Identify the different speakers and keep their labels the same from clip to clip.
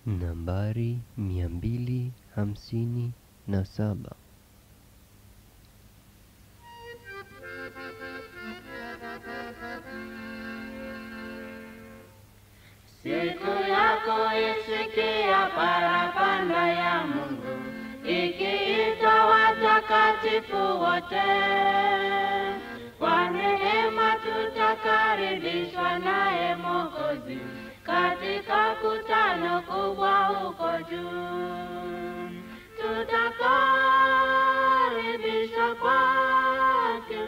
Speaker 1: nambari mia mbili hamsini na saba.
Speaker 2: Siku yako isikia parapanda ya Mungu ikiita watakatifu wote. Kwa neema tutakaribishwa naye Mwokozi katika kutano kubwa huko juu. Tutakaribishwa kwake,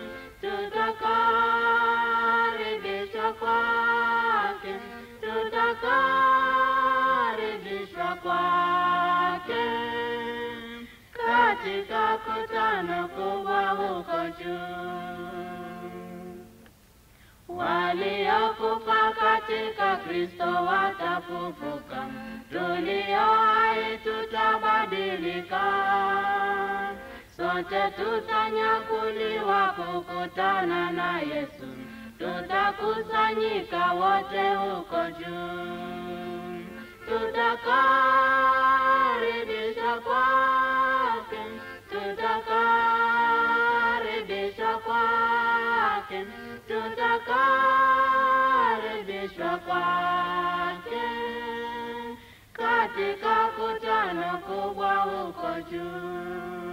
Speaker 2: tutakaribishwa kwake, tutakaribishwa kwake katika kutano kubwa huko juu. Waliokufa katika Kristo watafufuka, tulio hai tutabadilika, sote tutanyakuliwa kukutana na Yesu, tutakusanyika wote huko juu, tutakaribishwa kwake, tutakaribishwa kwake, tutakaribishwa kwake katika kutano kubwa huko juu.